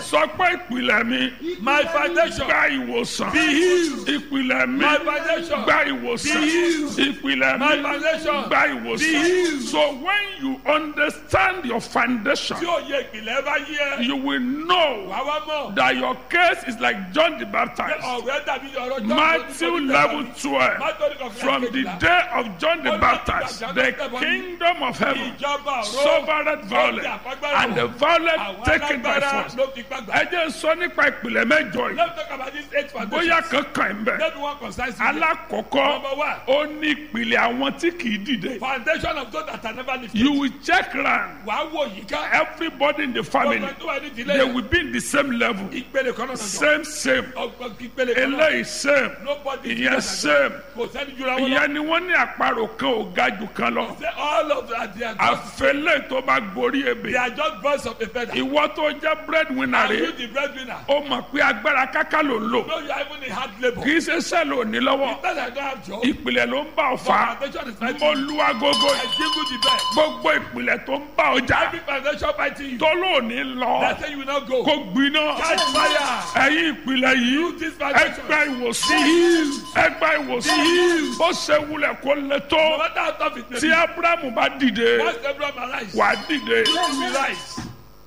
sọ pé ìpìlẹ̀ mi My foundation. gba ìwòsàn Be healed. ìpìlẹ̀ mi My foundation. gba ìwòsàn Be healed. ìpìlẹ̀ My mi foundation. gba Be ìwòsàn healed. so when you understand your foundation Tí òye ìpìlẹ̀ bá yí ẹ. you will know Wà wá mọ̀. that your case is like John the Pé Baptist ọ̀rẹ́ dàbí ọ̀rọ̀ John Matthew lórí level tẹ̀sán. twelve Matthew kọ̀ọ̀kan from the kejìlá. day of John the Baptist the kingdom of heaven Ìjọba ọ̀rọ̀. suffered violence and the violent Àwọn taken by alágbára force. ló fi gbàgbà. ẹ jẹ́ n sọ nípa ìpìlẹ̀ mẹ́jọ yìí Let's talk about this eight foundations. bóyá kankan ń bẹ̀. Let me one concise you. alákọ̀ọ́kọ́ Number one. ó ní ìpìlẹ̀ àwọn tí kì í dìde. Foundation of those that are never lifted. you will check round Wà á wò yìí ká. everybody in the family Ọgbẹ́ tó wà ní ìdílé they yẹn. will be in the same level Ìpele kan náà jọ. same same Ọgbẹ́ ìpele kan náà. eléyìí same Nobody is ìyẹn better same than- Kò sẹ́ni jura wọn lọ. ìyẹn ni wọ́n ní àparò kan ò ga jù kan lọ Say all of that they are just àfẹlẹ́ tó bá gorí they ebè are just birds of a feather. ìwọ tó jẹ́ breadwinner Are you rẹ̀ the breadwinner? ó mọ̀ pé agbára káká ló ń lò No, you are even in hard labour. kì í ṣe sẹ́ẹ̀lì òní lọ́wọ́ Because I don't have job. ìpìlẹ̀ ló ń bá ọ fà á Foundation is fighting. mo lu agogo I jingle the bell. gbogbo ìpìlẹ̀ tó ń bá ọjà Every foundation fighting you. tó lóòní lọ They say you will not go. kó gbiná Catch fire. ẹ̀yin ìpìlẹ̀ yìí This foundation. ẹgbẹ́ ìwòsàn ẹgbẹ́ ìwòsàn bó ṣe wulẹ̀ kó lè No tó matter how tough it may tí be. abrahamu bá dìde Once Abraham arise. wà á dìde You will rise.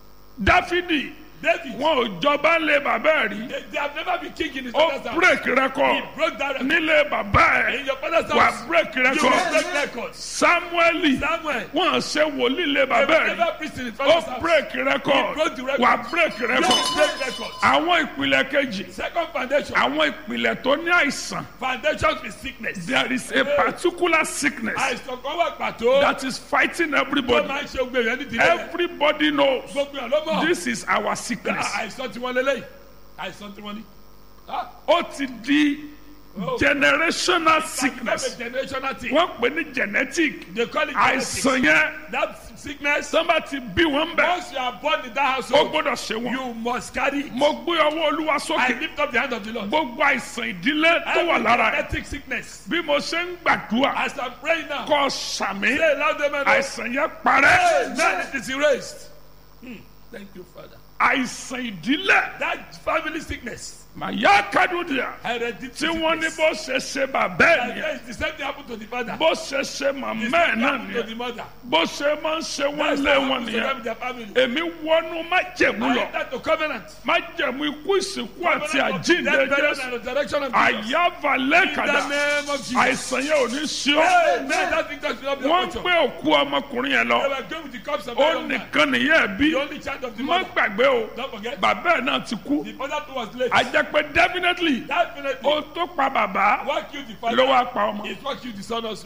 dáfídì David. wọn ò jọba lé bàbá ẹ̀ rí They, they have never been king in his ó father's house. break record He broke that record. nílé bàbá ẹ̀ In your father's wà house. á break You will record break records. samueli Samuel. wọn ṣe wòlíì lé They bàbá will ẹ̀ rí never preach in his father's ó house. break record broke the record. wà á break You record will break records. àwọn ìpìlẹ̀ kejì Second foundation. àwọn ìpìlẹ̀ tó ní àìsàn Foundation with sickness. there is a particular sickness Àìsàn kan wà pàtó. that is fighting Tó everybody máa ń ṣe gbé yẹn ní ìdílé rẹ̀. everybody knows Gbogbo yẹn ló mọ̀. this is our sickness Àìsàn tí wọ́n lélẹ́yìí. Àìsàn tí wọ́n ní. Ah, ó ti di Oh. generational That's sickness a generational thing. wọ́n pè ní genetic They call it genetics. àìsàn yẹn That sickness. sọ́nba ti bí wọ́n bẹ̀ Once you are born in that ó household, gbọ́dọ̀ ṣe wọ́n you must carry it. mo gbé ọwọ́ olúwa I sókè lift up the hand of the Lord. gbogbo àìsàn ìdílé tó wà Every lára ẹ̀ genetic sickness. bí mo ṣe ń gbàdúrà As I'm praying now, kọ́ sàmì say loud amen. àìsàn yẹn parẹ́ Amen. It is erased. Hmm. Thank you, Father. àìsàn ìdílé That family sickness, màyà kádùdìà hereditary tí wọ́n ní sickness. bó ṣe ṣe bàbá ẹ̀ Like nìyẹn that, The same thing happened to the father. bó ṣe ṣe The màmá same ẹ̀ thing náà happened to nìyẹn the mother. bó ṣe máa ń ṣe wọ́n That's lé what wọn happened to them nìyẹn in their family. èmi wọnú májẹ̀mú I lọ enter to covenant. májẹ̀mú ikú ìsìnkú àti Covenant of àjíǹde death, burial, jésù and resurrection of Jesus. àyàfà In lẹ́kàdà the name of Jesus. àìsàn yẹn ò ní ṣe ọ́ Amen. That victory will not be wọ́n your ń portion. gbé òkú ọmọkùnrin yẹn They lọ were going with the cups of ó the young man. nìkan nìyẹn ẹ̀ bí The only child of the má mother. gbàgbé o Don't forget. bàbá ẹ̀ náà ti kú The father too was late. a jẹ́ pé definitely Definitely. ó tó pa bàbá What killed the ló wá father pa ọmọ is what killed the son also.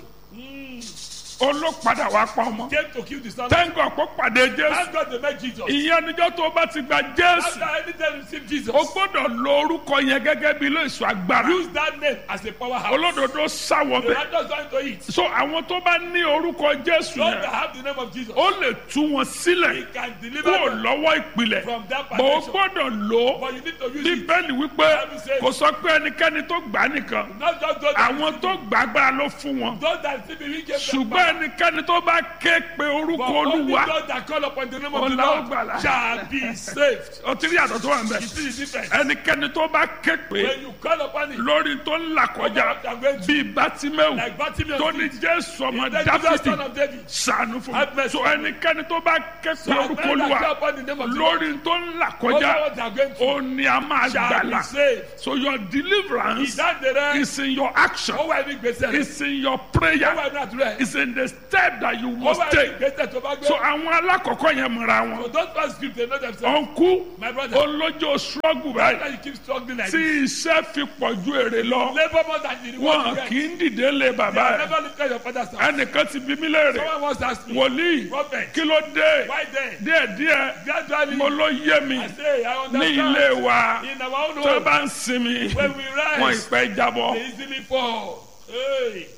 ó ló padà wá pa ọmọ Came to kill the son. tẹ́ńgọ̀ kó pàdé jésù Thank God they met Jesus. ìyẹn níjọ́ tó o bá ti gba jésù After anything receive Jesus. o gbọ́dọ̀ lo orúkọ yẹn gẹ́gẹ́ bí ilé ìsọ agbára Use that name as a powerhouse. olódodo sáwọ The bẹ́ẹ̀ righteous going to eat. so àwọn tó bá ní orúkọ jésù Those that yẹn have the name of Jesus. ó lè tú wọn He sílẹ̀ can deliver kúrò them lọ́wọ́ ìpìlẹ̀ from that bó o foundation. gbọ́dọ̀ lò ó But you need to use it. bíbélì wípé kò sọ pé ẹnikẹ́ni tó gbà á nìkan Not just those that àwọn tó gbà agbára ló fún wọn those that receive it, we give them ṣùgbọ́n power. ẹnikẹ́ni tó bá ké pe orúkọ But only olúwa those that call upon the name of the Ọlá ó Lord gbàlà. shall be saved. ó ti rí àtọ̀ tó wà ń bẹ̀ You see the difference? ẹnikẹ́ni tó bá ké pe When you call upon it, lórí tó ń là kọjá bíi bátímẹ́wù like Bartimaeus tó ní did, jésù ọmọ he said, Jesus, dáfídì son of David, sànù fún Have mi mercy. so ẹnikẹ́ni tó bá ké pe so orúkọ when I olúwa call upon the name of the Lord, lórí tó ń là over kọjá what they are going through, ó ní a máa shall be gbàlà saved. so your deliverance Ìdáǹdè rẹ, is in your action ó wà ní gbèsè rẹ, is in your ó prayer wà ní àdúrà rẹ, is in the step that you ó must wà ní take gbèsè tó bá gbé. so àwọn alákọ̀ọ́kọ́ yẹn mọ̀ra wọn So those first script, they know themselves. ọ̀nkú My brother, olójó struggle báyìí why you keep struggling like tí this? iṣẹ́ fi pọ̀ ju èrè lọ Labour more than the reward you wọn get. kì í dìde lé You bàbá have ẹ̀ never looked at your father's house. ẹnìkan ti bí mí léèrè Someone once asked me, wòlíì Prophet, kí ló dé why then? díẹ̀díẹ̀ Gradually, mo ló yé mi I say, I ní ilé understand. wa In our own tó home, bá ń sinmi when we wọn rise, ìpẹ́ jábọ́ they easily fall. Hey.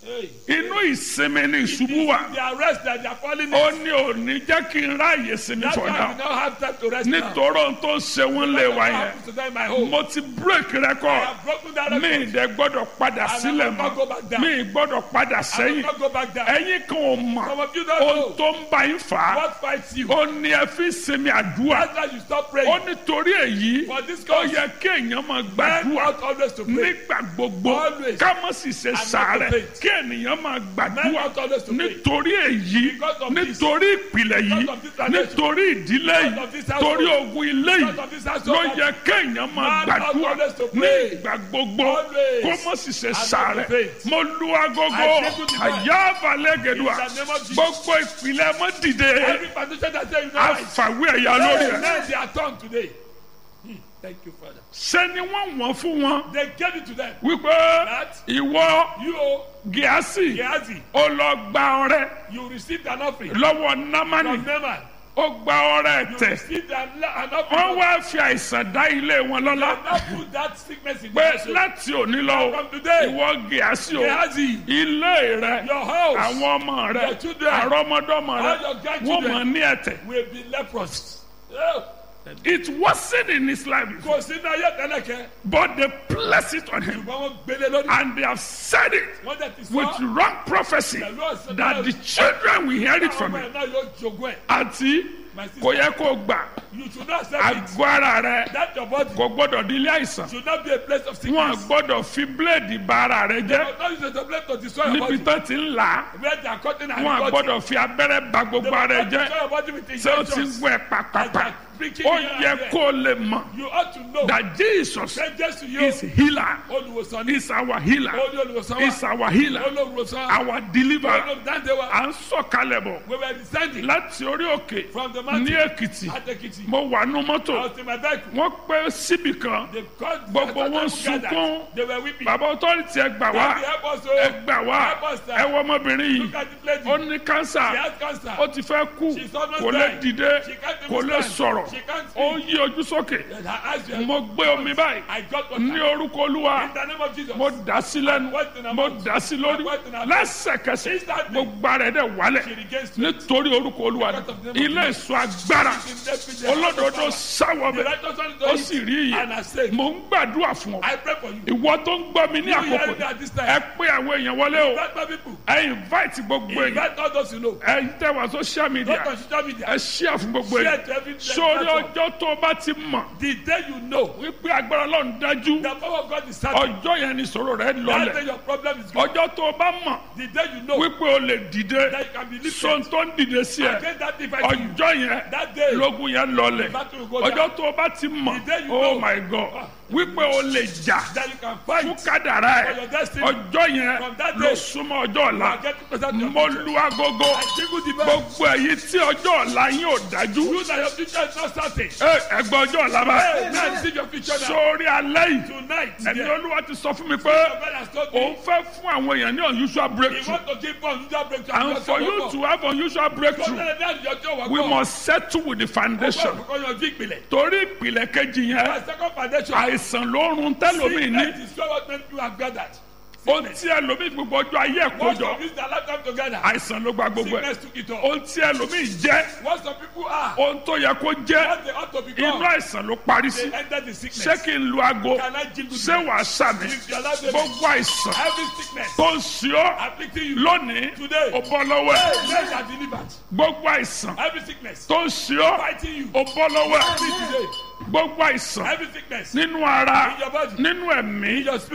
Hey. inú ìsinmi ni ìṣubú wà The arrest that they are falling ó in. ní òní jẹ́ kí n ráàyè sinmi That's for why we now now have time to rest now. nítorí ohun tó ń ṣe wọ́n lé wa What yẹn happens to them in my home? mo ti break I record have broken that mi record. ìdẹ gbọ́dọ̀ padà I will sílẹ̀ not go mọ́ back down. mi gbọ́dọ̀ padà I will sẹ́yìn not go back down. ẹ̀yin kan ò mọ̀ Some of you don't ohun know tó ń bá yín fà á what fights you. ó ní ẹ fi sinmi àdúrà That's why you stop ó praying. nítorí èyí For this ó cause, yẹ kéèyàn máa men gbàdúrà ought always to pray. nígbà gbogbo Always. ká má sì ṣe not to sàárẹ̀ faint. kí ènìyàn máa Men gbàdúrà ought always to pray. nítorí èyí Because of this. nítorí ìpìlẹ̀ yìí Because of this foundation. nítorí ìdílé Because yìí of this household. torí ogun ilé Because yìí of this household. ló yẹ kéèyàn máa Man ought gbàdúrà always to ní pray. ìgbà gbogbo Always. kó má sì ṣe not to sàárẹ̀ faint. mo lu agogo I say to the Lord, àyà àbálẹ̀gẹ̀dùà in the name of Jesus. gbogbo ìpìlẹ̀ mọ́ dìde Every foundation that say you know right. àfàwé ẹ̀yà lórí ẹ̀ Now they are turned today. Hmm. Thank you, Father. ṣé ni wọ́n wọ́n fún wọn They gave it to them. wípé That ìwọ you, oh, gíásì Gehazi, ó lọ gba ọrẹ you received an offering lọ́wọ́ námánì from Naaman. ó gba ọrẹ You tẹ̀ received an, an wọ́n offering. wá fi àìsàn dá ilé wọn lọ́lá Now put that sickness in pé your soul. láti òní lọ From today, ìwọ gíásì o Gehazi, ilé rẹ your house àwọn ọmọ rẹ Your children, àrọmọdọ́mọ rẹ all your wọ́n grandchildren. mọ̀ ní ẹ̀tẹ̀ will be leprous. Oh, it wasn't in his life before, Kò sí náà yẹ tẹ́lẹ̀kẹ́. but they placed it on him Ṣùgbọ́n wọ́n gbélé lórí. and they have said it Wọ́n dẹ̀ ti with sọ. wrong prophecy that the children will hear it from Àwọn him ọmọ ẹ̀ náà yóò jogún ẹ̀. àti My sister, kò yẹ kó gbà you should not accept it. àgọ́ ara rẹ That your body kò gbọ́dọ̀ di ilé àìsàn should not be a place of wọn sickness. gbọ́dọ̀ fi bíléèdì bà ara rẹ jẹ́ But not use as a place to destroy your níbi body. tó ti ń là á Where they are cutting and wọn cutting. gbọ́dọ̀ fi abẹ́rẹ́ bà They gbogbo will ara rẹ not jẹ́ destroy your body with ṣé o ti injections. ń gbọ́ ẹ pàpàpà Preaching ó here and yẹ there. kó o lè mọ̀ You ought to know that Jesus that Jesus you is healer olùwòsàn ní is our healer olú olùwòsàn is wa our healer olùwòsàn our deliverer olùdáǹdè wa à ń sọ̀kalẹ̀ bọ̀ we were descending láti orí òkè from the ní mountain Èkìtì at Ekiti. mo wà nú I mọ́tò was in my vehicle. wọ́n pẹ́ síbì kan They called Gbogbo I wọn thought them gathered. sunkún. They were weeping. bàbá ọtọ́rìtì ẹ gbà wá Daddy, help us ẹ o. gbà wá Help us, sir. ẹ wọ ọmọbìnrin yìí Look at this lady. ó ní She kánsà has cancer. ó ti fẹ́ kú She's almost kò lè dying. dìde She can't kò even lè stand. sọ̀rọ̀ She can't ó speak. yí ojú sókè And her eyes were- mo gbé omi báyìí I got what ní orúkọ olúwa In the name of Jesus. mo dà sí lẹ́nu What in her mo mouth? dà sí lórí What in her mouth? lẹ́sẹ̀kẹsẹ̀ Instantly. gbogbo ara ẹ̀ dẹ̀ wálẹ̀ She regains strength. nítorí orúkọ olúwa Because of the name of ilé Jesus. ìsọ agbára In the- in the- olódodo sáwọ The bẹ̀ righteous one is ó doing sì it. rí And I iye say, mo ń gbàdúrà fún ọ I pray for you. ìwọ tó ń gbọ́ mi ní You àkókò hearing me yìí, at this time. ẹ pé àwọn èèyàn wọlé o Invite my people. ẹ invite gbogbo èèyàn Invite all those you know. ẹ tẹ wá social media Not on social media. ẹ share fún gbogbo Share èèyàn to every sórí platform. ọjọ́ tó o bá ti mọ̀ The day you know wípé agbára ọlọ́run dájú the power of God is certain. ọjọ́ yẹn ni ìṣòro rẹ That day lọlẹ̀ your problem is gone. ọjọ́ tó o bá mọ̀ The day you know wípé o lè dìde that you can be lifted. sọ́n tó ń dìde sí ẹ Against that device you. ọjọ́ yẹn That day. lógun yẹn lọlẹ̀ The battle will go down. ọjọ́ tó o bá ti mọ̀ The day you oh know. my god wípé o lè jà That you can fún fight. kádàrá For ẹ your destiny. ọjọ́ yẹn From that ló day. súnmọ́ ọjọ́ ọ̀la And get closer to your mo future. lu agogo I jingle the bell. gbogbo èyí tí ọjọ́ ọ̀la yín ò dájú You that your future is not certain. ẹ ẹgbẹ́ ọjọ́ ọ̀la bá Hey, now see your future now. sórí alẹ́ yìí Tonight, ẹni yeah. olúwa ti sọ fún mi pé Your brother has told òun me fẹ́ fún àwọn èèyàn ní unusual he breakthrough want to give us unusual breakthrough. and for you to have unusual breakthrough we We must settle with the foundation Because your big belly. torí ìpìlẹ̀ kejì yẹn My second foundation. àìsàn ló ń run tẹ́lómi ní Sickness is what many people have gathered. ohun tí ẹlòmíì gbogbo ọjọ́ ayé ẹ̀ Once kójọ of this their lifetime together. àìsàn ló gba gbogbo ẹ̀ Sickness took it all. ohun tí ẹlòmíì jẹ́ What some people are. ohun tó yẹ kó jẹ́ What they ought to inú become. àìsàn ló parí sí They enter the sickness. ṣé kí n lu aago Can I jingle ṣé the- wàá sàmì If you allow them- gbogbo àìsàn Every sickness tó ń ṣe ọ́ afflicting you. lónìí Today. ó bọ́ lọ́wọ́ ẹ̀ Hey, men are delivered. gbogbo àìsàn Every sickness tó ń ṣe ọ́ fighting you. ó bọ́ lọ́wọ́ ẹ̀ Free today. gbogbo àìsàn Every sickness nínú ara in your body. nínú ẹ̀mí In your spirit.